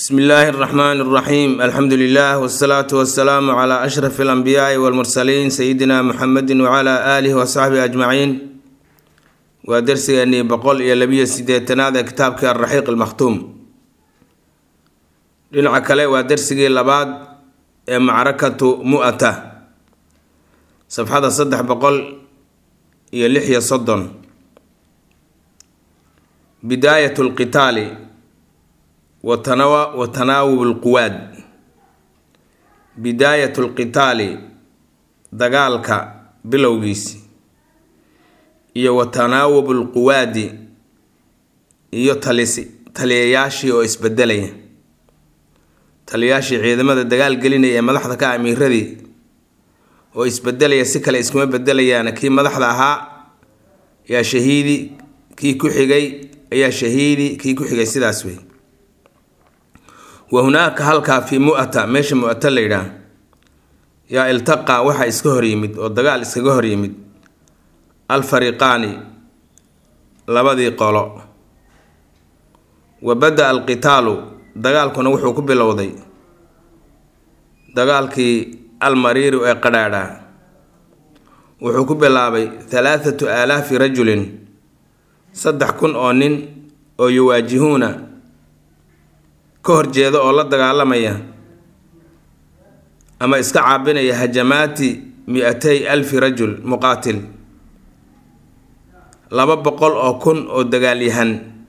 bsmi illaahi اraxmaan اraxiim alxamdu lilah wsalaatu wasalaamu cla ashraf اlanbiyaai wاlmursaliin sayidina muxamedi wcla aalihi wasaxbihi ajmaciin waa dersigeenii boqol iyo labiyo sideetanaad ee kitaabkii alraxiiq almakhtuum dhinaca kale waa dersigii labaad ee macrakatu mu'ata safxada saddex boqol iyo lix iyo soddon bidaayat lqitaali wa tanaawub lquwaad bidaayat lqitaali dagaalka bilowgiisi iyo wa tanaawub lquwaadi iyo talisi taliyayaashii oo isbedelaya taliyayaashii ciidamada dagaal gelinaya ee madaxda ka amiiradii oo isbedelaya si kale iskuma bedelayaana kii madaxda ahaa yaa shahiidi kii ku xigay ayaa shahiidi kii ku xigay sidaas wey wa hunaaka halkaa fii mu'ata meesha mu'ata la yidhaah yaa iltaqaa waxaa iska hor yimid oo dagaal iskaga hor yimid alfariqaani labadii qolo wa bada-a alqitaalu dagaalkuna wuxuu ku bilowday dagaalkii almariiru ee qadhaadha wuxuu ku bilaabay halaathatu aalaafi rajulin saddex kun oo nin oo yuwaajihuuna ka horjeeda oo la dagaalamaya ama iska caabinaya hajamaati mi-atay alfi rajul muqaatil laba boqol oo kun oo dagaalyahan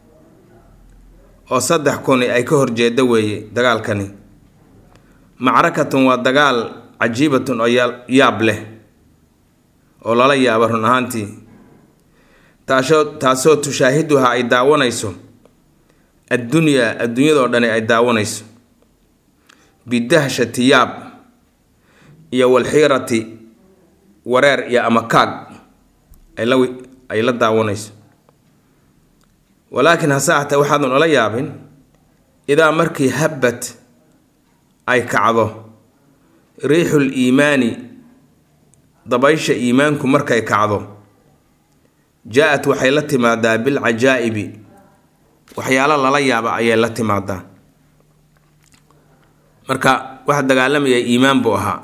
oo saddex kuni ay ka horjeeda weeye dagaalkani macrakatun waa dagaal cajiibatun oo yaab leh oo lala yaaba run ahaantii taasoo taasoo tushaahiduha ay daawanayso addunyaa adduunyadoo dhani ay daawanayso bidahshati yaab iyo walxiirati wareer iyo amakaag ayla ay la daawanayso walaakiin hase ahtee waxaadan ola yaabin idaa markii habbat ay kacdo riixul iimaani dabaysha iimaanku markay kacdo jaa-at waxay la timaadaa bilcajaa'ibi waxyaalo lala yaaba ayay la timaadaa marka waxa dagaalamaya iimaan buu ahaa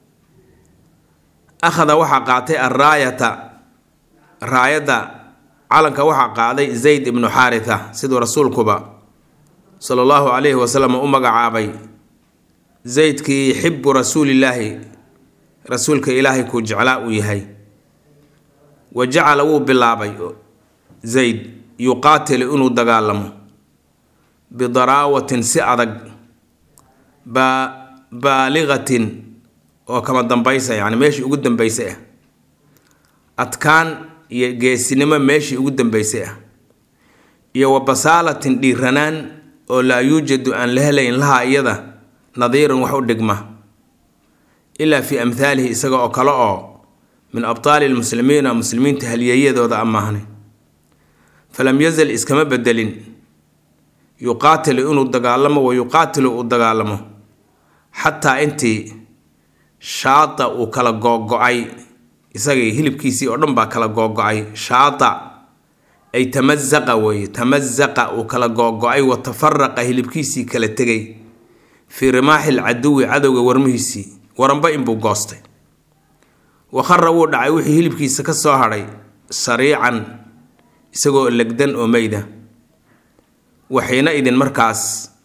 akhada waxaa qaatay alraayata raayadda calanka waxaa qaaday zayd ibnu xaaritha siduu rasuulkuba sala allahu calayhi wasalam u magacaabay zaydkii xibu rasuulillaahi rasuulka ilaahay kuu jeclaa uu yahay wa jacala wuu bilaabay zayd yuqaatilu inuu dagaalamo bidaraawatin si adag baa baaligatin oo kama dambaysa yacni meeshii ugu dambaysay ah adkaan iyo geesinimo meeshii ugu dambaysay ah iyo wa basaalatin dhiiranaan oo laa yuujadu aan la helayn lahaa iyada nadiirun wax u dhigma ilaa fii amhaalihi isaga oo kale oo min abtaali lmuslimiina muslimiinta halyeeyadooda amaahne falam yazal iskama bedelin yuqaatilu inuu dagaalamo wa yuqaatilu uu dagaalamo xataa intii shaata uu kala googo-ay isagii hilibkiisii oo dhan baa kala googo-ay shaata ay tamazaqa weeye tamazaqa uu kala googo-ay wa tafaraqa hilibkiisii kala tegay fii rimaaxi lcaduwi cadowga warmihiisii waranba inbuu goostay wakhara wuu dhacay wixii hilibkiisa ka soo hadhay sariican isagoo legdan oo meyda waxiina idin markaas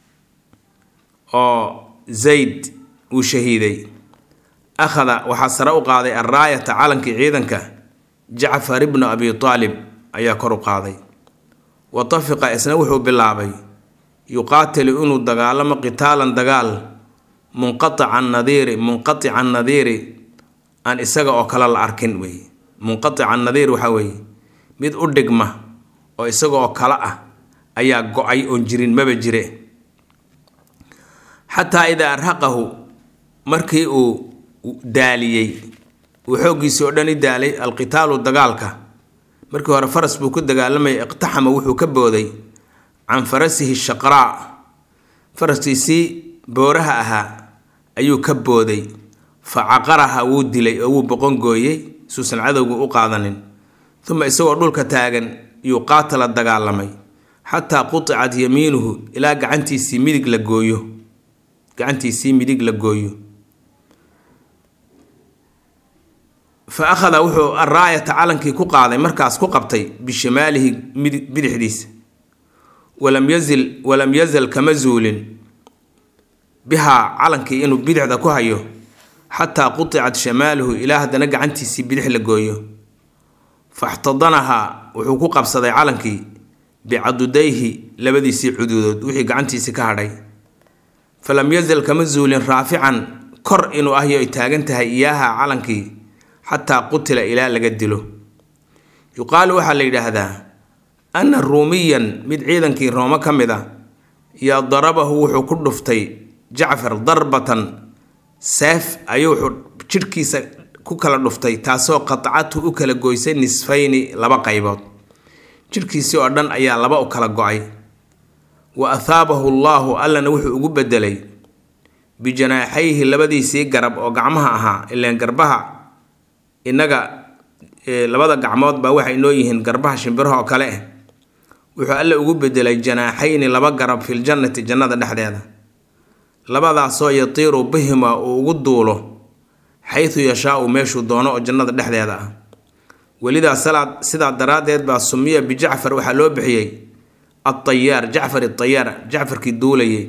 oo zayd uu shahiiday akhada waxaa sare u qaaday alraayata calankii ciidanka jacfar ibnu abi taalib ayaa kor u qaaday wa tafiqa isna wuxuu bilaabay yuqaatilu inuu dagaalamo qitaalan dagaal munqaican nadiiri munqaican nadiiri aan isaga oo kale la arkin wey munqaican nadiir waxaa weeye mid u dhigma oo isaga oo kale ah ayaa go-ay oon jirin maba jire xataa idaa arhaqahu markii uu daaliyey uu xooggiisii oo dhan i daalay alqitaalu dagaalka markii hore faras buu ku dagaalamayay iqtaxama wuxuu ka booday can farasihi shaqraa faraskiisii booraha ahaa ayuu ka booday fa caqaraha wuu dilay oo wuu boqongooyey suusan cadowgu u qaadanin uma isagoo dhulka taagan yuu qaatala dagaalamay xataa quticad yamiinuhu ilaa gacantiisii midig la gooyo gacantiisii midig la gooyo fa akhada wuxuu araayata calankii ku qaaday markaas ku qabtay bishimaalihi bidixdiisa walam yazil walam yazal kama zuulin bihaa calankii inuu bidixda ku hayo xataa quticad shamaaluhu ilaa haddana gacantiisii bidix la gooyo faxtadanahaa wuxuu ku qabsaday calankii bicadudayhi labadiisii cuduudood wixii gacantiisii ka hadhay falam yazal kama zuulin raafican kor inuu ahyo ay taagan tahay iyaaha calankii xataa qutila ilaa laga dilo yuqaalu waxaa la yidhaahdaa anna ruumiyan mid ciidankii roome ka mid a yaa darabahu wuxuu ku dhuftay jacfar darbatan seef ayuu wuxuu jidhkiisa ku kala dhuftay taasoo qatcatu u kala goysay nisfayni laba qaybood jidhkiisii oo dhan ayaa laba u kala go-ay wa athaabahu allaahu allana wuxuu ugu bedelay bijanaaxayhi labadiisii garab oo gacmaha ahaa ileen garbaha innaga labada gacmood baa waxay noo yihiin garbaha shimbiraha oo kale ah wuxuu alle ugu bedelay janaaxayni laba garab filjannati jannada dhexdeeda labadaasoo yatiiru bihima uu ugu duulo xaytu yashaau meeshuu doono oo jannada dhexdeeda ah welidaa salaad sidaa daraaddeed baa sumiya bijacfar waxaa loo bixiyey altayaar jacfar atayaar jacfarkii duulayay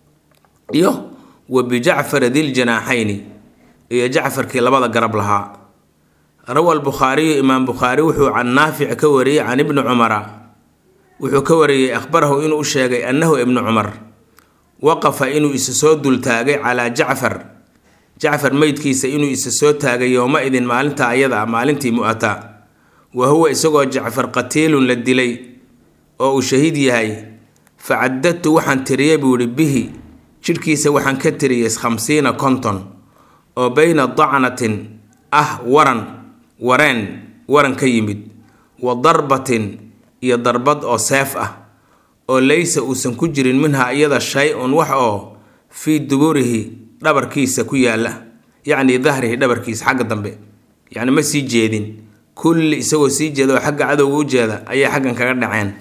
iyo wa bijacfar diljanaaxayni iyo jacfarkii labada garab lahaa rawa albukhaariyu imaam bukhaari wuxuu can naafic ka wariyey can ibni cumara wuxuu ka wariyey akhbarahu inuu u sheegay annahu ibnu cumar waqafa inuu isa soo dultaagay calaa jacfar jacfar meydkiisa inuu isa soo taagay yowma idin maalinta ayada ah maalintii mu-ata wa huwa isagoo jacfar qatiilun la dilay oo uu shahiid yahay fa caddadtu waxaan tiriyey buu yihi bihi jidhkiisa waxaan ka tiriyey khamsiina konton oo bayna dacnatin ah waran wareen waran ka yimid wa darbatin iyo darbad oo seef ah oo laysa uusan ku jirin minhaa iyada shay-un wax oo fii duburihi dhabarkiisa ku yaalla yacni dahrihi dhabarkiisa xagga dambe yacni ma sii jeedin kulli isagoo sii jeeda oo xagga cadowga u jeeda ayay xaggan kaga dhaceen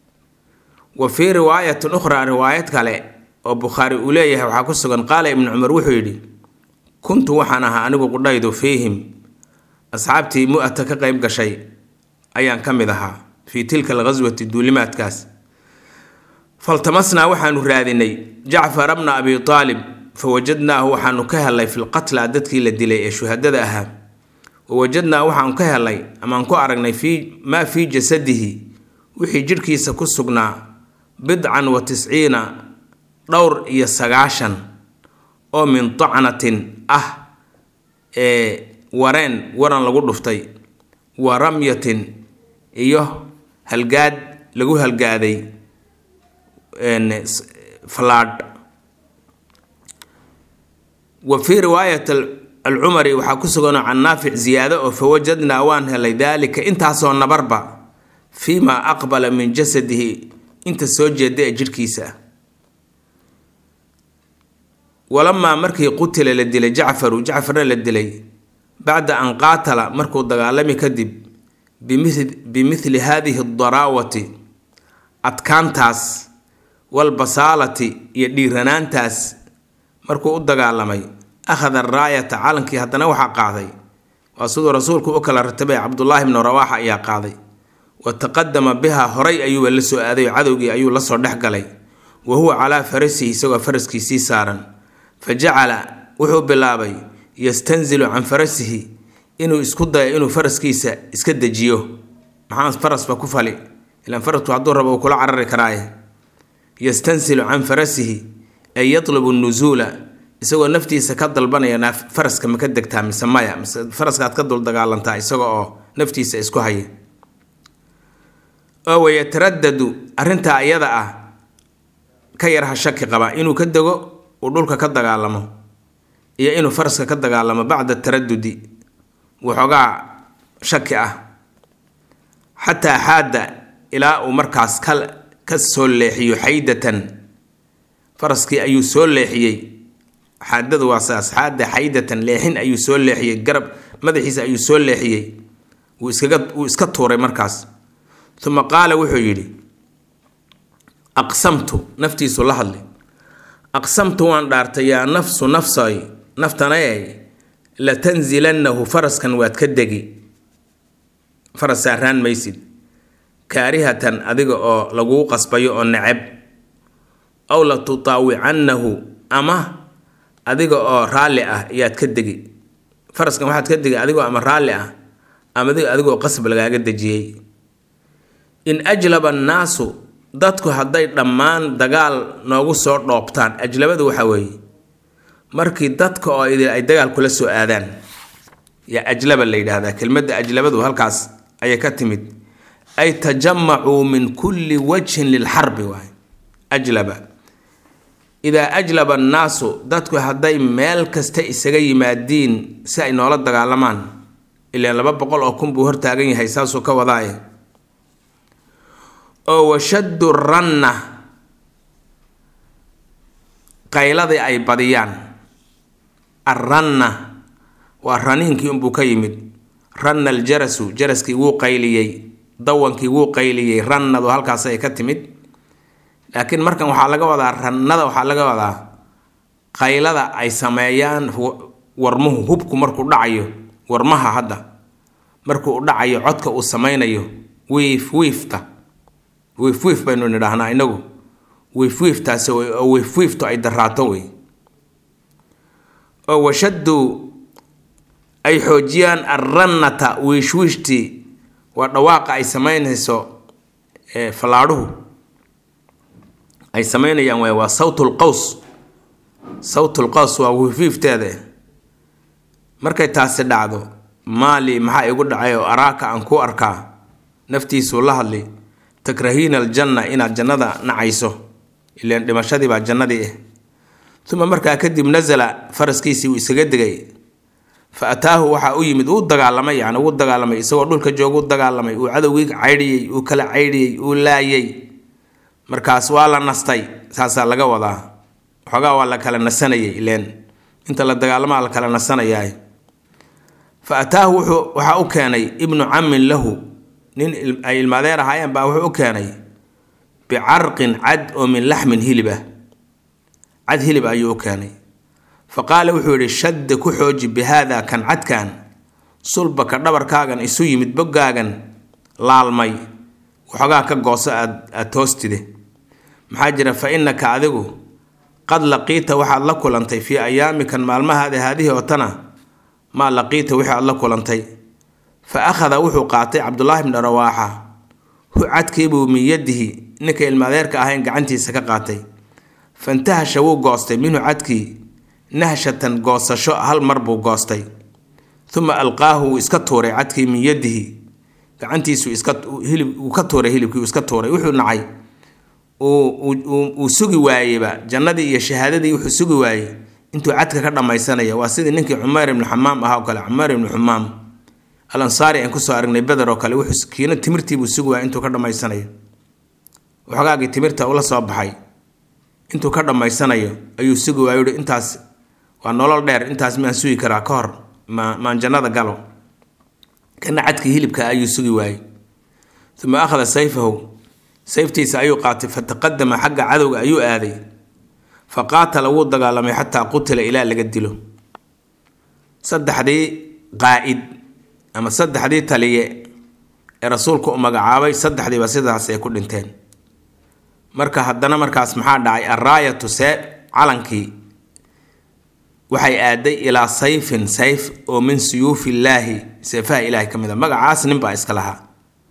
wa fii riwaayatin ukhraa riwaayad kale oo bukhaari uu leeyahay waxaa ku sugan qaala ibnu cumar wuxuu yidhi kuntu waxaan ahaa anigu qudhaydu fiihim asxaabtii mu-ata ka qayb gashay ayaan ka mid ahaa fii tilka alghaswati duulimaadkaas faltamasnaa waxaanu raadinay jacfara bna abi aalib fawajadnaahu waxaanu ka helay filqatla dadkii la dilay ee shuhadada ahaa wawajadnaa waxaanu ka helay amaan ku aragnay fii maa fii jasadihi wixii jidhkiisa ku sugnaa bidcan wa tisciina dhowr iyo sagaashan oo min dacnatin ah ee wareen waran lagu dhuftay wa ramyatin iyo halgaad lagu halgaaday falaadh wa fii riwaayat alcumari waxaa ku suganoo can naafic ziyaado oo fawajadnaa waan helay daalika intaasoo nabarba fii maa aqbala min jasadihi inta soo jeeda ee jidhkiisa ah walamaa markii qutila la dilay jacfaru jacfarna la dilay bacda an qaatala markuu dagaalami kadib bimithli haadihi adaraawati adkaantaas walbasaalati iyo dhiiranaantaas markuu u dagaalamay akhada araayata calankii haddana waxaa qaaday waa siduu rasuulku u kala ratabay cabdulaahi bnu rawaaxa ayaa qaaday wa taqadama bihaa horay ayuuba la soo aaday cadowgii ayuu lasoo dhex galay wa huwa calaa farasihi isagoo faraskiisii saaran fa jacala wuxuu bilaabay yastanzilu can farasihi inuu isku dayo inuu faraskiisa iska dejiyo maxaa farasba ku fali ilaan farasku hadduu rabo uu kula carari karaaye yastansilu can farasihi ay yatlubu nusuula isagoo naftiisa ka dalbanaya faraska ma ka degtaa mise maya mise faraskaad ka dul dagaalantaa isaga oo naftiisa isku haya oo wayataradadu arrintaa ayada ah ka yarha shaki qaba inuu ka dego uu dhulka ka dagaalamo iyo inuu faraska ka dagaalamo bacda taradudi waxoogaa shaki ah xataa xaadda ilaa uu markaas ka ka soo leexiyo xaydatan faraskii ayuu soo leexiyey xaadadu waa saas xaadda xaydatan leexin ayuu soo leexiyey garab madaxiisa ayuu soo leexiyey wuu iskaga wuu iska tuuray markaas uma qaala wuxuu yidhi aqsamtu naftiisu la hadli aqsamtu waan dhaartay yaa nafsu nafsay naftanayay latanzilannahu faraskan waad ka degi faras saaraan maysid kaarihatan adiga oo laguu qasbayo oo neceb aw la tutaawicannahu ama adiga oo raalli ah ayaad ka degi faraskan waxaad ka degi adigoo ama raalli ah ama adigoo qasab lagaaga dejiyey in ajlaba annaasu dadku hadday dhammaan dagaal noogu soo dhoobtaan ajlabadu waxa weeye markii dadka oo idil ay dagaal kula soo aadaan yaa ajlaba la yidhaahdaa kelmadda ajlabadu halkaas ayay ka timid ay tajamacuu min kulli wajhin lilxarbi waay ajlaba idaa ajlaba annaasu dadku hadday meel kasta isaga yimaadiin si ay noola dagaalamaan ilaan laba boqol oo kun buu hortaagan yahay saasuu ka wadaaye oo washaddu ranna qayladii ay badiyaan arranna waa raniinkii unbuu ka yimid ranna aljarasu jaraskii wuu qayliyey dawankii wuu qayliyey rannadu halkaas ay ka timid laakiin markan waxaa laga wadaa rannada waxaa laga wadaa qaylada ay sameeyaan warmuhu hubku markuu dhacayo warmaha hadda markuu u dhacayo codka uu sameynayo wiif wiifta wiif wiif baynu nidhaahnaa inagu wiif wiiftaasi oo wiif wiiftu ay daraato wey oo washaddu ay xoojiyaan arrannata wiishwiishtii waa dhawaaqa ay sameynayso fallaadhuhu ay sameynayaan waay waa sawtul qaws sawtul qaws waa wiifwiifteeda markay taasi dhacdo maali maxaa igu dhacay oo araaka aan ku arkaa naftiisuu la hadli takrahiina aljanna inaad jannada nacayso ilaan dhimashadii baa jannadii ah uma markaa kadib nasala faraskiisii uu isaga degay fa ataahu waxaa u yimid uu dagaalamay yani uu dagaalamay isagoo dhulka jooga u dagaalamay uu cadowgii caydhiyey uu kala caydhiyey uu laayay markaas waa la nastay saasaa laga wadaa waxoogaa waa la kala nasanayay ileen inta la dagaalamaa la kala nasanayaa fa ataahu wuxuu waxaa u keenay ibnu cammin lahu nin ay ilmaadeer ahaayeen baa wuxuu u keenay bicarqin cad oo min laxmin hilib ah cad hilib ayuu u keenay fa qaala wuxuu yidhi shadda ku xooji bi haada kan cadkan sulbaka dhabarkaagan isu yimid boggaagan laalmay waxoogaa ka gooso aad aad toostide maxaa jira fa innaka adigu qad laqiita waxaad la kulantay fii ayaamikan maalmahaada haadihii oo tana maa laqiita wixii aad la kulantay fa akhada wuxuu qaatay cabdulaahi bni rawaaxa hu cadkiibuu min yadihi ninka ilmaadeerka ahayn gacantiisa ka qaatay fantahasha wuu goostay minhu cadkii nahshatan goosasho hal mar buu goostay uma alqaahu wuu iska tuuray cadkii min yadihi gacantiisu iska hilib uu ka tuuray hilibkii uu iska tuuray wuxuu nacay uu sugi waayeyba jannadii iyo shahaadadii wuxuu sugi waayey intuu cadka ka dhammaysanaya waa sidii ninkii cumayr ibnu xamaam ahaa oo kale cumayr ibnu xumaam al ansaari aan kusoo aragnay beder oo kale wuxuu kiina timirtiibuu sugi waayey intuu ka dhammaysanayo waxoogaagii timirta ula soo baxay intuu ka dhammaysanayo ayuu sugi waayo uhi intaas waa nolol dheer intaas maan sugi karaa ka hor ma maan jannada galo kana cadkii hilibka ayuu sugi waayey uma akhada sayfahu sayftiisa ayuu qaatay fataqadama xagga cadowga ayuu aaday fa qaatala wuu dagaalamay xataa qutila ilaa laga dilo saddexdii qaa'id ama saddexdii taliye ee rasuulku u magacaabay saddexdiiba sidaas ay ku dhinteen marka haddana markaas maxaa dhacay alraayatu see calankii waxay aaday ilaa sayfin sayf oo min suyuufi illaahi seefaha ilaahay ka mid a magacaas ninbaa iska lahaa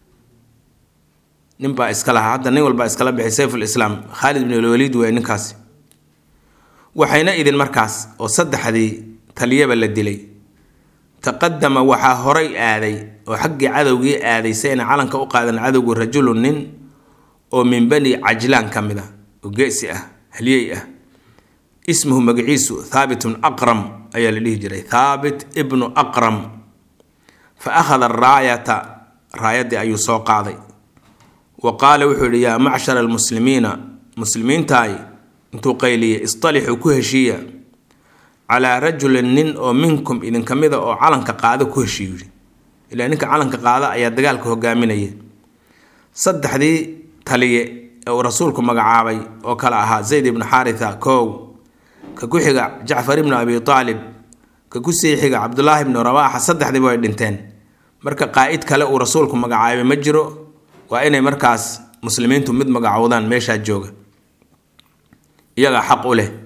ninbaa iska lahaa hadda nin walbaa iskala bixay sayfulislaam khaalid bin alwaliid wey ninkaasi waxayna idin markaas oo saddexdii taliyaba la dilay taqadama waxaa horay aaday oo xaggii cadowgii aaday si ayna calanka u qaadan cadowgu rajulun nin oo min bani cajlaan ka mid ah oo geesi ah halyey ah ismuhu magaciisu thaabitun aqram ayaa la dhihi jiray thaabit ibnu aqram fa akhada araayata raayaddii ayuu soo qaaday wa qaala wuxuu yidhi yaa macshara almuslimiina muslimiintaay intuu qayliyey istalixuu ku heshiiya calaa rajulin nin oo minkum idinka mida oo calanka qaada ku heshiiyu yidhi ilaa ninka calanka qaada ayaa dagaalka hogaaminaya saddexdii taliye ee uu rasuulku magacaabay oo kale ahaa zayd ibnu xaaritha kow ka ku xiga jacfar ibnu abi aalib ka ku sii xiga cabdulaahi ibnu rawaaxa saddexdiiba way dhinteen marka qaa'id kale uu rasuulku magacaabay ma jiro waa inay markaas muslimiintu mid magacowdaan meeshaa jooga iyagaa xaq u leh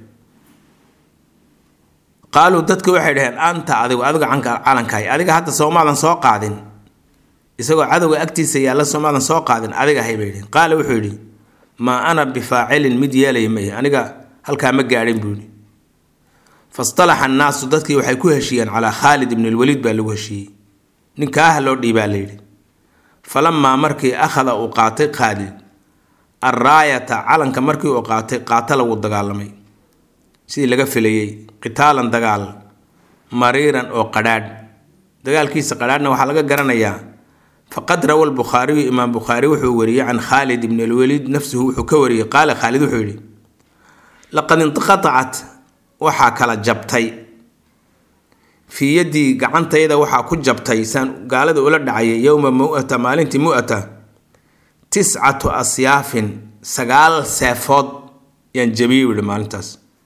qaaluu dadki waxay dhaheen anta adigu adiga canka calankahay adiga hadda soomaadan soo qaadin isagoo cadowga agtiisa yaalla soomaadan soo qaadin adiga hay bay dhiheen qaala wuxuu yidhi maa ana bifaacilin mid yeelaya maye aniga halkaa ma gaadhin buu yidhi fastalaxa annaasu dadkii waxay ku heshiiyeen calaa khaalid ibn lwaliid baa lagu heshiiyey ninkaah loo dhiibaa la yidhi falamaa markii akhada uu qaatay khaalid arraayata calanka markii uu qaatay qaatala wuu dagaalamay sidii laga filayey qitaalan dagaal mariiran oo qadhaadh dagaalkiisa qadhaadhna waxaa laga garanayaa faqad rawa lbukhaariyu imaam bukhaari wuxuu wariyey can khaalid ibn alwaliid nafsuhu wuxuu ka wariyey qaala khaalid wuxuu yidhi laqad inqatacat waxaa kala jabtay fii yaddii gacantayda waxaa ku jabtay saan gaalada ula dhacayay yowma mu'ata maalintii mu'ata tiscatu asyaafin sagaal seefood yaan jabiyey yihi maalintaas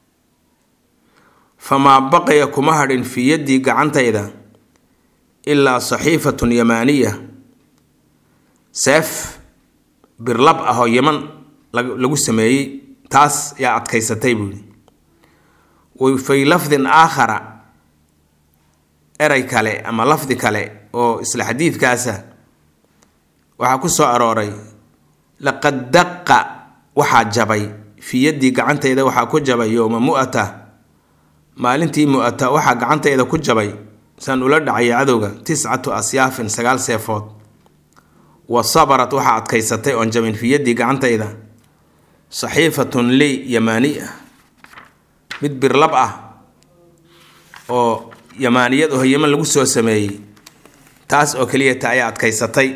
famaa baqaya kuma hadhin fii yaddii gacantayda ilaa saxiifatun yamaaniya seef birlab ah oo yeman lagu sameeyey taas yaa adkaysatay buu yihi fii lafdin aakhara eray kale ama lafdi kale oo isla xadiidkaasa waxaa ku soo arooray laqad daqa waxaa jabay fii yaddii gacantayda waxaa ku jabay yowma mu'ata maalintii mu'ata waxaa gacantayda ku jabay saan ula dhacaya cadowga tiscatu asyaafin sagaal seefood wa sabarat waxaa adkaysatay oon jabin fii yaddii gacantayda saxiifatun ley yamaani ah mid birlab ah oo yamaaniyad oo yeman lagu soo sameeyey taas oo keliyata ayaa adkaysatay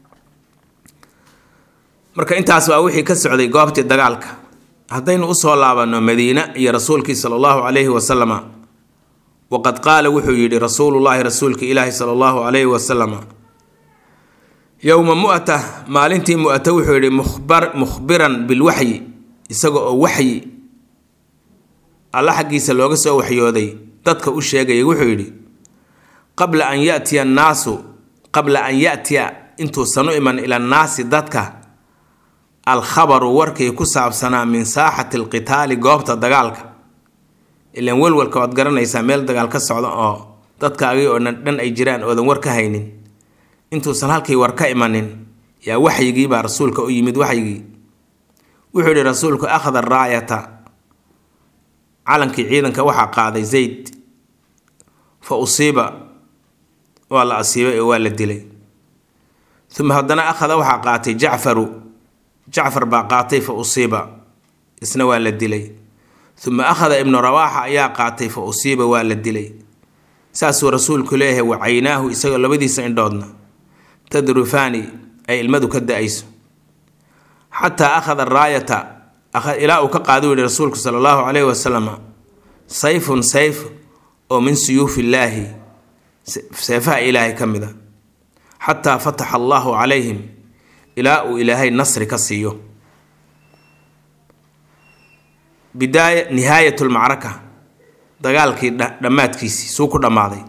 marka intaas waa wixii ka socday goobtii dagaalka haddaynu usoo laabanno madiine iyo rasuulkii sala allahu calayhi wasalama waqad qaala wuxuu yidhi rasuulullaahi rasuulka ilaahi sala allahu calayhi wasalama yowma mu'ta maalintii mu'ta wuxuu yidhi mukhbar mukhbiran bilwaxyi isaga oo waxyi alla xaggiisa looga soo waxyooday dadka u sheegaya wuxuu yidhi qabla an yatiya annaasu qabla an yatiya intuusan u iman ila annaasi dadka alkhabaru warkii ku saabsanaa min saaxati alqitaali goobta dagaalka ilaan welwalka waad garanaysaa meel dagaal ka socda oo dadkaagii oo dhan ay jiraan oodan war ka haynin intuusan halkii war ka imanin yaa waxyigii baa rasuulka u yimid waxyigii wuxuu yihi rasuulku akhada raayata calankii ciidanka waxaa qaaday zayd fa usiiba waa la asiibay oo waa la dilay uma haddana akhada waxaa qaatay jacfaru jacfar baa qaatay fa usiiba isna waa la dilay uma akhada ibnu rawaaxa ayaa qaatay fa usiiba waa la dilay saasuu rasuulku leeyahay wa caynaahu isagoo labadiisa indhoodna tadrufaani ay ilmadu ka da-ayso xataa akhada raayata ilaa uu ka qaadu yihi rasuulku sala allahu calayhi wasalam sayfun sayf oo min suyuufi illaahi seefaha ilaahay ka mid a xataa fataxa allahu calayhim ilaa uu ilaahay nasri ka siiyo bidaaya nihaayat lmacraka dagaalkii dhammaadkiisii suu ku dhammaaday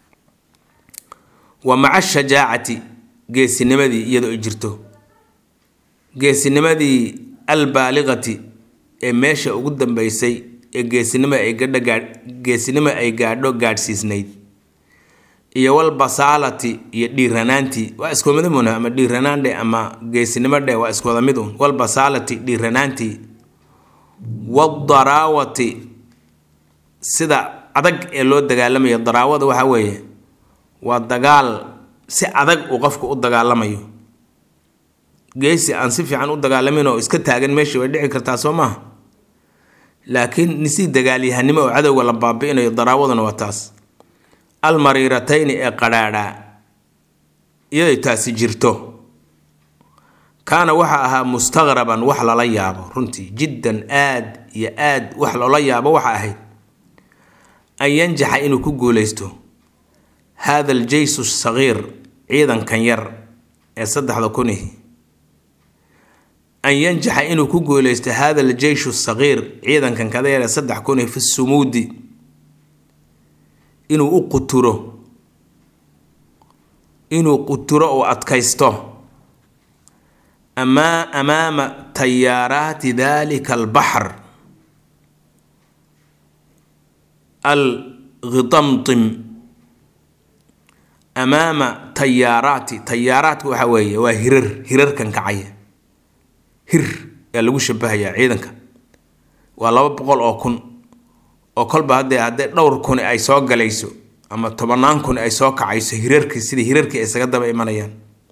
wa maca shajaacati geesinimadii iyadoo ay jirto geesinimadii albaaliqati ee meesha ugu dambeysay ee geesinimo ay gadha geesinimo ay gaadho gaadhsiisnayd iyo walbasaalati iyo dhiiranaantii waa isku mid un ama dhiiranaan dhe ama geesinimo dhe waa isku wada mid un walbasaalati dhiiranaantii wadaraawati sida adag ee loo dagaalamayo daraawada waxaa weeye waa dagaal si adag uu qofku u dagaalamayo geesi aan si fiican u dagaalamin oo iska taagan meeshii way dhici kartaa soo maaha laakiin nisii dagaalyahanimo oo cadowga la baabi'inayo daraawaduna waa taas almariiratayni ee qadhaadhaa iyaday taasi jirto kaana waxa ahaa mustaqraban wax lala yaabo runtii jiddan aad iyo aad wax loola yaabo waxa ahayd an yanjaxa inuu ku guuleysto hada aljeysu sagiir ciidankan yar ee saddexda kunihi an yanjaxa inuu ku guuleysto hada aljeyshu sagiir ciidankan kada yare saddex kun fi sumuudi inuu u quturo inuu quturo oo adkaysto amaa amaama tayaaraati dalika albaxr alghidamtim amaama tayaaraati tayaaraadka waxa weeye waa hirar hirarkan kacaya hir yaa lagu shabahayaa ciidanka waa laba boqol oo kun oo kolba haddee haddee dhowr kuni ay soo galayso ama tobannaan kuni ay soo kacayso hirarkii sidii hirarkii isaga daba imanayaan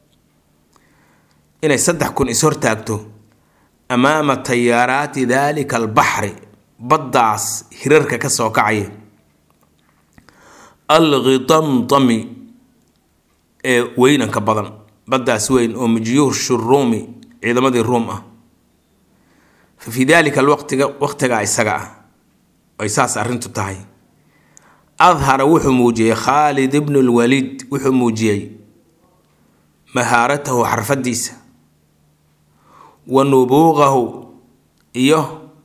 inay saddex kun is-hortaagto amaama tayaaraati daalika albaxri baddaas hirarka ka soo kacaya alghidamtami ee weynanka badan baddaas weyn oo mijyuush ruumi ciidamadii ruum ah fa fii daalika alwaqtiga waqtigaa isaga ah ay saas arrintu tahay adhara wuxuu muujiyey khaalid ibnu lwaliid wuxuu muujiyey mahaaratahu xarfadiisa wa nubuuqahu iyo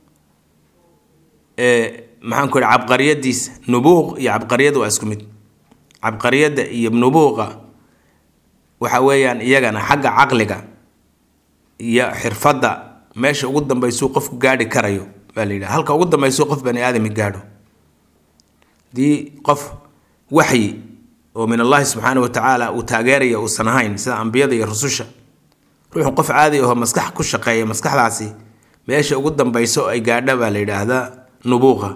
maxaan ku ihi cabqariyadiisa nubuuq iyo cabqariyada waa isku mid cabqariyadda iyo nubuuqa waxa weeyaan iyagana xagga caqliga iyo xirfadda meesha ugu dambaysuu qofku gaadhi karayo baa la yidhaha halka ugu dambaysuu qof bani aadami gaadho haddii qof waxyi oo min allahi subxaana wa tacaala uu taageeraya uusan ahayn sida ambiyada iyo rususha ruuxu qof caadi ahoo maskax ku shaqeeya maskaxdaasi meesha ugu dambayso ay gaadha baa la yidhaahdaa nubuuqa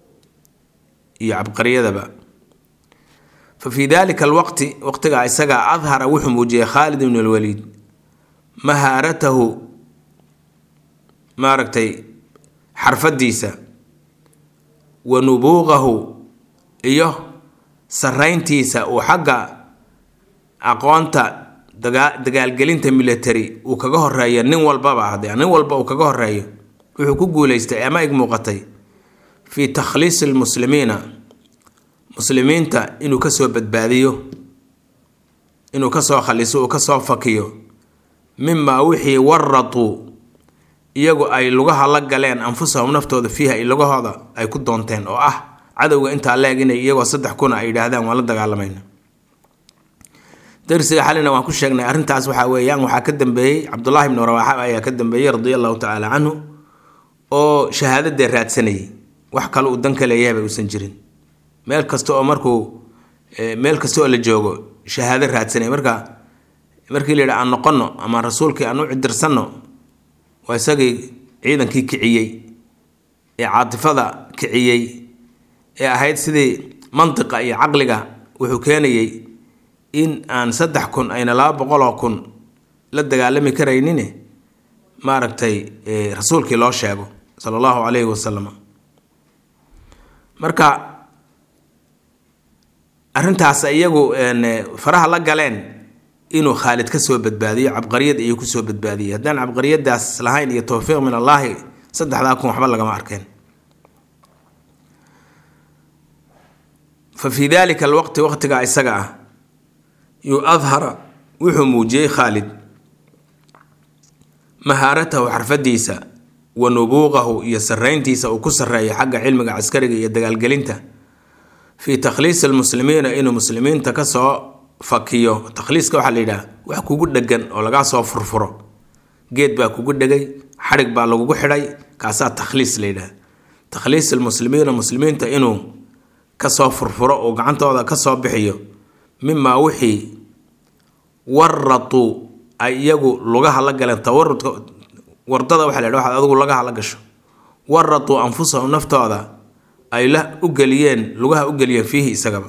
iyo cabqariyadaba fa fii dalika alwaqti waqtigaa isagaa adhara wuxuu muujiyey khaalid ibn alwaliid mahaaratahu maaragtay xarfadiisa wa nubuuqahu iyo sarayntiisa uu xagga aqoonta dagaalgelinta military uu kaga horeeyo nin walbaba haddee nin walba uu kaga horeeyo wuxuu ku guuleystay ama ig muuqatay fii takhliisi lmuslimiina muslimiinta inuu kasoo badbaadiyo inuu kasoo khaliso uu kasoo fakiyo mimaa wixii waratuu iyagu ay lugaha la galeen anfusahum naftooda fiiha i lugahooda ay ku doonteen oo ah cadowga intaa leeg inay iyagoo saddex kuna ay yidhaahdaan waan la dagaalamayna darsiga xalina waan ku sheegnay arrintaas waxaa weeyaan waxaa ka dambeeyey cabdullaahi ibnu rawaaxa ayaa ka dambeeyey radia allahu tacaala canhu oo shahaadadee raadsanayay wax kale uu dan ka leeyahayba uusan jirin meel kasta oo markuu meel kasta oo la joogo shahaado raadsanay marka markii la yidhi aan noqono ama rasuulkii aan u cidirsanno waa isagii ciidankii kiciyey ee caatifada kiciyey ee ahayd sidii mantiqa iyo caqliga wuxuu keenayey in aan saddex kun ayna laba boqoloo kun la dagaalami karaynin maaragtay rasuulkii loo sheego sala allahu calayhi wasalam marka arrintaas iyagu faraha la galeen inuu khaalid ka soo badbaadiyo cabqariyad ayuu kusoo badbaadiyey haddaan cabqariyadaas lahayn iyo towfiiq min allaahi saddexdaa kun waxba lagama arkeen fa fii dalika alwaqti waqtigaa isaga ah yuu adhara wuxuu muujiyey khaalid mahaaratahu xarfadiisa wa nubuuqahu iyo sarayntiisa uu ku sareeyo xagga cilmiga caskariga iyo dagaalgelinta fii takhliisi almuslimiina inuu muslimiinta kasoo fakiyo takhliiska waxaa la yidhaha wax kugu dhegan oo lagaa soo furfuro geed baa kugu dhegay xadhig baa lagugu xidhay kaasaa takhliis la yidhaha takhliis almuslimiina muslimiinta inuu kasoo furfuro uu gacantooda kasoo bixiyo mimaa wixii waratuu ay iyagu lugaha la galeen tawarudka wardada waxa la yidhaha waxaad adigu lagaha la gasho waratuu anfusahum naftooda ay la u geliyeen lugaha u geliyeen fiihi isagaba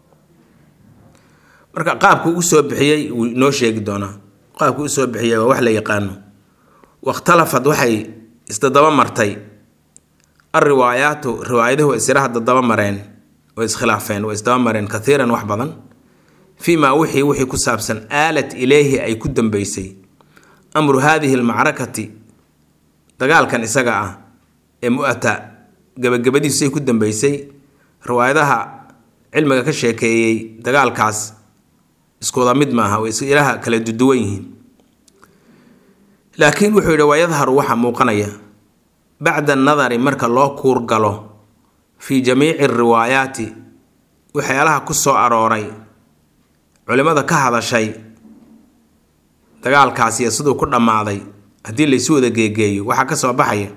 marka qaabku u soo bixiyey wuu inoo sheegi doonaa qaabku u soo bixiyey waa wax la yaqaano wakhtalafad waxay isdadaba martay alriwaayaatu riwaayaduhu way isiraha dadaba mareen way iskhilaafeen way isdaba mareen kathiiran wax badan fii maa wixii wixii ku saabsan aalat ileyhi ay ku dambeysay amru haadihi almacrakati dagaalkan isaga ah ee mu-ata gabagabadiisay ku dambeysay riwaayadaha cilmiga ka sheekeeyey dagaalkaas iskuwada mid maaha way ilaha kala duduwan yihiin laakiin wuxuu yidhi wayadharu waxaa muuqanaya bacda annadari marka loo kuurgalo fii jamiici riwaayaati waxyaalaha ku soo arooray culimmada ka hadashay dagaalkaasiyo siduu ku dhammaaday haddii laysu wada geegeeyo waxaa ka soo baxaya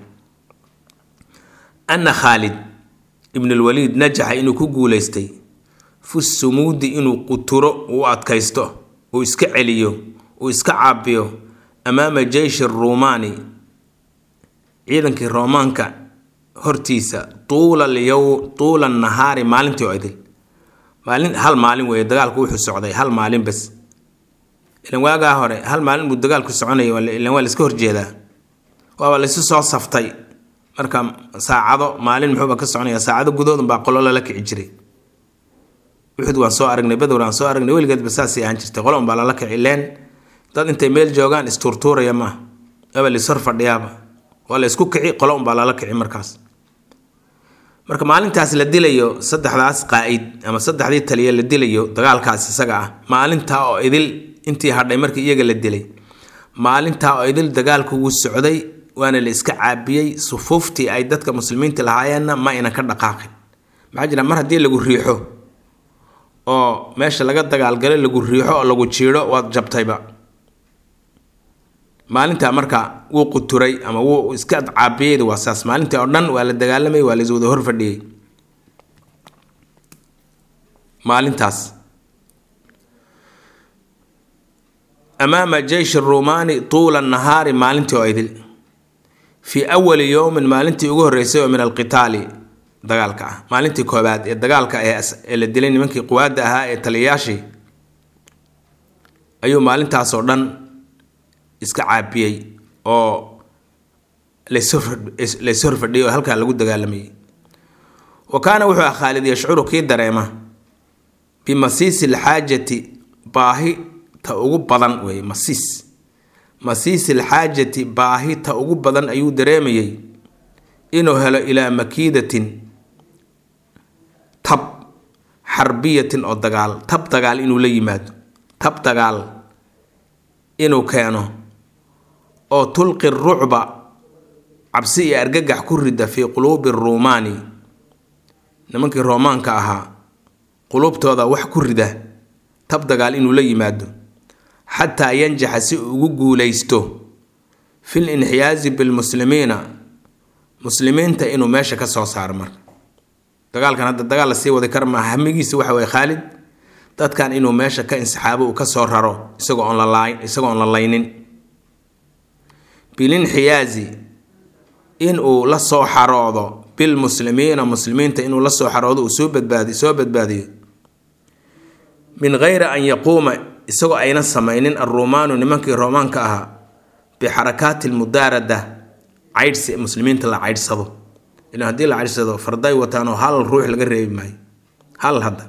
anna khaalid ibnulwaliid najaxa inuu ku guulaystay fi sumuudi inuu quturo uu adkaysto uu iska celiyo uu iska caabiyo amaama jeyshi ruumaani ciidankii roomaanka hortiisa tuula lyow tuula nahaari maalintii oo idil maalin hal maalin weeye dagaalku wuxuu socday hal maalin bas ilan waagaa hore hal maalin buu dagaalku soconaya ilan waa laiska horjeedaa waaba laysu soo saftay marka saacado maalin muxuuba ka soconaya saacado gudoodun baa qolo lala kici jiray uxud waan soo aragnay badowr waan soo aragnay weligeedba saasay ahaan jirtay qolo unbaa lala kici leen dad intay meel joogaan istuurtuuraya maaha aba laishor fadhiyaaba waa la isku kici qolo unbaa lala kici markaas marka maalintaas la dilayo saddexdaas qaa'id ama saddexdii taliya la dilayo dagaalkaas isaga ah maalintaa oo idil intii hadhay markii iyaga la dilay maalintaa oo idil dagaalku wuu socday waana la iska caabiyey sufuuftii ay dadka muslimiinta lahaayeenna ma ayna ka dhaqaaqin maxaa jira mar haddii lagu riixo oo meesha laga dagaalgalo lagu riixo oo lagu jiidho waad jabtayba maalintaa marka wuu quturay ama wuu iska caabiyeyda waa saas maalintii oo dhan waa la dagaalamayay waa lais wada hor fadhiyey maalintaas amaama jeysh ruumaani tuula nahaari maalintii oo idil fii awali yowmin maalintii ugu horreysay oo min alqitaali dagaalka ah maalintii koobaad ee dagaalka ee la dilay nimankii quwaadda ahaa ee taliyayaashii ayuu maalintaasoo dhan iska caabiyey oo lays horfadhiyay oo halkaa lagu dagaalamayay wa kaana wuxuu ah khaalid yashcuru kii dareema bimasiisi alxaajati baahi ta ugu badan weeye masiis masiisi alxaajati baahi ta ugu badan ayuu dareemayey inuu helo ilaa makiidatin tab xarbiyatin oo dagaal tab dagaal inuu la yimaado tab dagaal inuu keeno oo tulqi rucba cabsi iyo argagax ku rida fii quluubi ruumaani nimankii roomaanka ahaa quluubtooda wax ku rida tab dagaal inuu la yimaado xataa yanjaxa si uu ugu guulaysto fil inxiyaazi bilmuslimiina muslimiinta inuu meesha ka soo saaro marka dagaalkan hadda dagaal la sii wadi kara maaha hamigiisa waxa weye khaalid dadkan inuu meesha ka insixaabo uu ka soo raro isagoo oon la isagoo oon la laynin bilinxiyaazi inuu la soo xaroodo bilmuslimiina muslimiinta inuu la soo xaroodo uu soo badbaadi soo badbaadiyo min geyri an yaquuma isagoo ayna samaynin alruumaanu nimankii roomaanka ahaa bixarakaati lmudaarada caydhsi muslimiinta la caydhsado ilan haddii la caydhsado farday wataanoo hal ruux laga reebi maayo hal hadda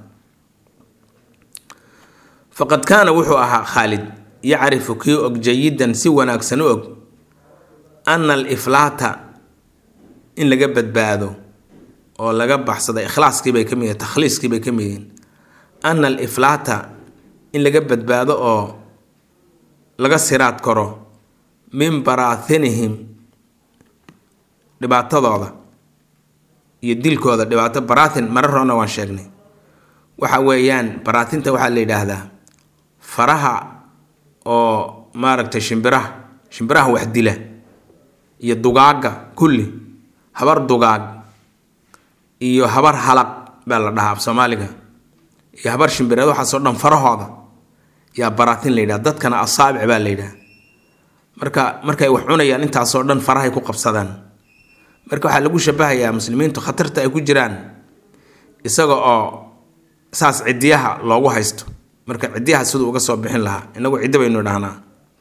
faqad kaana wuxuu ahaa khaalid yacrifu kii og jayidan si wanaagsan u og ana aliflaata in laga badbaado oo laga baxsado ikhlaaskiibay ka mid yihin takhliiskiibay ka mid yihiin ana aliflaata in laga badbaado oo laga siraad karo min baraahinihim dhibaatadooda iyo dilkooda dhibaato baraahin marar horena waan sheegnay waxa weeyaan baraatinta waxaa la yidhaahdaa faraha oo maaragtay shimbiraha shimbiraha wax dila iyo dugaagga kulli habar dugaag iyo habar halaq baa la dhahaa af soomaaliga iyo habar shimbireed waxaasoo dhan farahooda yaa baraatin la yidhaha dadkana asaabic baa la yidhaha marka markay wax cunayaan intaasoo dhan farahay ku qabsadaan marka waxaa lagu shabahayaa muslimiintu khatarta ay ku jiraan isaga oo saas cidiyaha loogu haysto marka cidiyaha siduu uga soo bixin lahaa inagu ciddi baynu dhahnaa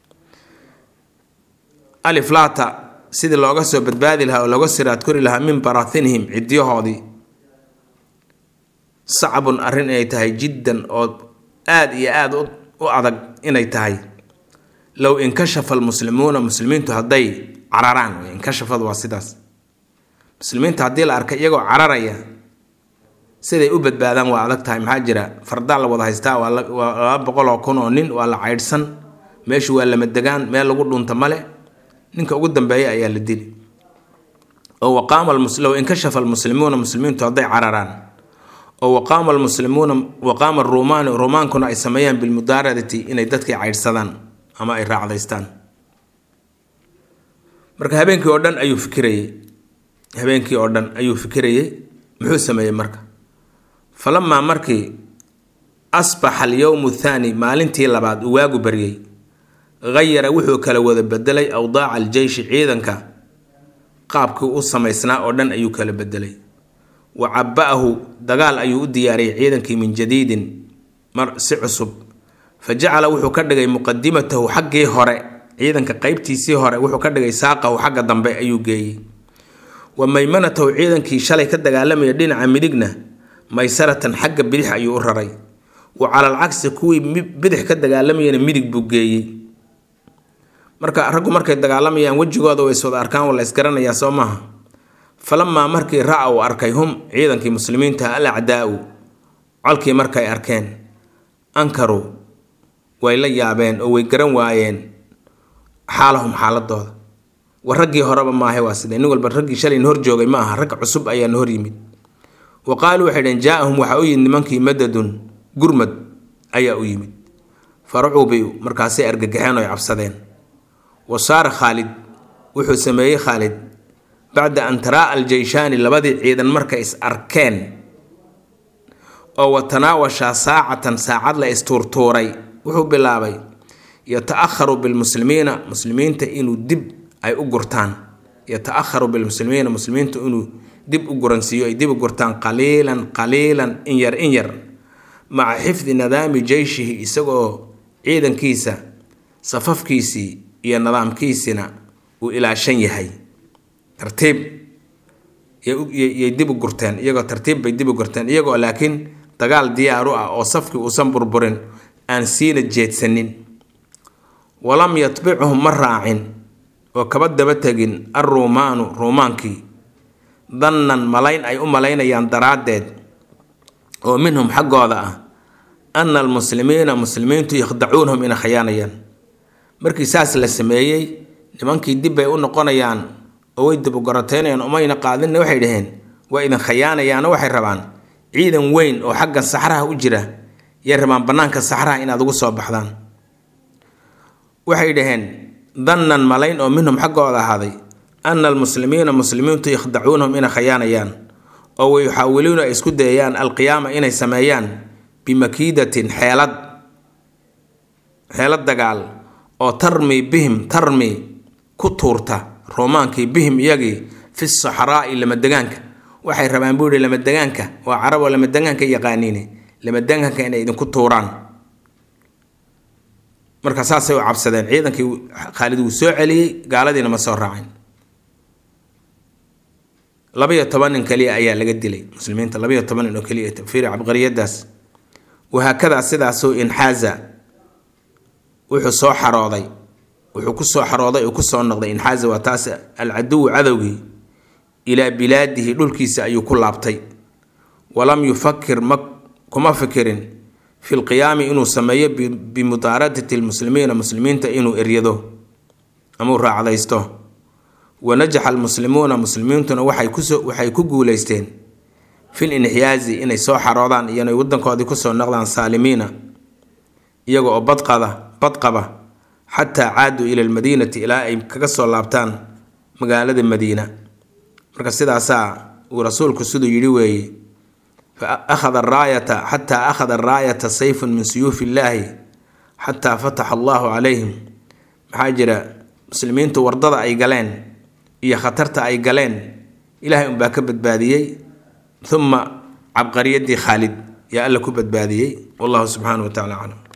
aliflaata sidii looga soo badbaadi lahaa oo looga siraad kori lahaa min baraahinihim cidiyahoodii sacbun arrin inay tahay jiddan oo aada iyo aada u adag inay tahay low inkashafa almuslimuuna muslimiintu hadday cararaan wey inkashafadu waa sidaas muslimiinta haddii la arkay iyagoo cararaya siday u badbaadaan waa adag tahay maxaa jira fardaa la wada haystaa waa laba boqol oo kun oo nin waa la caydhsan meeshu waa lama degaan meel lagu dhunta male ninka ugu dambeeya ayaa la dili oo waqaama low inkashafa almuslimuuna muslimiintu hadday cararaan oo waqaama almuslimuuna waqaama aruumaani ruumaankuna ay sameeyaan bilmudaaradati inay dadkii caydhsadaan ama ay raacdaystaan marka habeenkii oo dhan ayuu fikirayey habeenkii oo dhan ayuu fikirayey muxuu sameeyey marka falamaa markii asbaxa alyowmu thaani maalintii labaad uu waagu baryey hayara wuxuu kala wada bedelay awdaaca aljeyshi ciidanka qaabkii u samaysnaa oo dhan ayuu kala bedelay wa caba-ahu dagaal ayuu u diyaariyay ciidankii min jadiidin mar si cusub fa jacala wuxuu ka dhigay muqadimatahu xaggii hore ciidanka qeybtiisii hore wuxuu ka dhigay saaqahu xagga dambe ayuu geeyey wa maymanatahu ciidankii shalay ka dagaalamaya dhinaca midigna maysaratan xagga bidix ayuu u raray wa calal cagsi kuwii bidix ka dagaalamayana midig buu geeyey marka raggu markay dagaalamayaan wejigooda way iswada arkaan waa la isgaranayaa soo maaha falamaa markii ra-a uu arkay hum ciidankii muslimiinta al acdaa-u colkii markay arkeen ankaruu way la yaabeen oo way garan waayeen xaalahum xaaladooda war raggii horeba maahay waa sidee nin walba raggii shalayna hor joogay ma aha rag cusub ayaana hor yimid wa qaaluu waxay dhaheen jaa-ahum waxaa u yimid nimankii madadun gurmad ayaa u yimid faracubi markaasay argagaxeen oo ay cabsadeen wa saara khaalid wuxuu sameeyey khaalid bacda an taraa aljeyshaani labadii ciidan markay is arkeen oo wa tanaawashaa saacatan saacad la istuurtuuray wuxuu bilaabay yata-aharu bilmuslimiina muslimiinta inuu dib ay u gurtaan yata-aharu bilmuslimiina muslimiinta inuu dib u guransiiyo ay dib u gurtaan qaliilan qaliilan in yar in yar maca xifdi nidaami jeyshihi isagoo ciidankiisa safafkiisii iyo nidaamkiisina uu ilaashan yahay tartiib yay dib u gurteen iyagoo tartiib bay dib u gurteen iyagoo laakiin dagaal diyaaru ah oo safkii uusan burburin aan siina jeedsanin walam yatbicuhum ma raacin oo kaba daba tegin alruumaanu ruumaankii dannan malayn ay u malaynayaan daraaddeed oo minhum xaggooda ah ana almuslimiina muslimiintu yakhdacuunahum inay khayaanayaan markii saas la sameeyey nimankii dib bay u noqonayaan oo way dibugoroteynayaan umayna qaadinna waxay dhaheen waa idin khayaanayaano waxay rabaan ciidan weyn oo xagga saxraha u jira yay rabaan bannaanka saxraha inaad ugu soo baxdaan waxay dhaheen dannan malayn oo minhum xaggooda ahaaday ana almuslimiina muslimiintu yakhdacuunahum inay khayaanayaan oo wayuxaawiluuna ay isku dayayaan alqiyaama inay sameeyaan bimakiidatin xeelad xeelad dagaal oo tarmi bihim tarmi ku tuurta roomaankii bihim iyagii fi saxraa'i lamadegaanka waxay rabaan buu yihi lamadegaanka waa carab oo lamadegaanka yaqaaniine lamadegaanka inay idinku tuuraan marka saasay u cabsadeen ciidankii khaalid wuu soo celiyey gaaladiina ma soo raacin labaiyo toban nin kaliya ayaa laga dilay muslimiinta labaiyo toban nin oo keliya fiiri cabqariyadaas wahaakadaa sidaasuu inxaaza wuxuu soo xarooday wuxuu kusoo xarooday oo kusoo noqday inxaaza waa taas alcaduwu cadowgii ilaa bilaadihi dhulkiisa ayuu ku laabtay walam yufakir ma kuma fikirin fi lqiyaami inuu sameeyo bimudaaradati lmuslimiina muslimiinta inuu eryado amau raacdaysto wanajaxa almuslimuuna muslimiintuna waxay ku guuleysteen fil inxiyaazi inay soo xaroodaan iyo inay wadankoodii kusoo noqdaan saalimiina iyaga oo badqada badqaba xataa caaduu ila almadiinati ilaa ay kaga soo laabtaan magaalada madiina marka sidaasaa uu rasuulku siduu yidhi weeye fa akhada araayata xataa akhada araayata sayfun min suyuufi illaahi xataa fataxa allahu calayhim maxaa jira muslimiintu wardada ay galeen iyo khatarta ay galeen ilaahay unbaa ka badbaadiyey uma cabqariyadii khaalid yaa alla ku badbaadiyey wallahu subxaanahu wa tacala aclam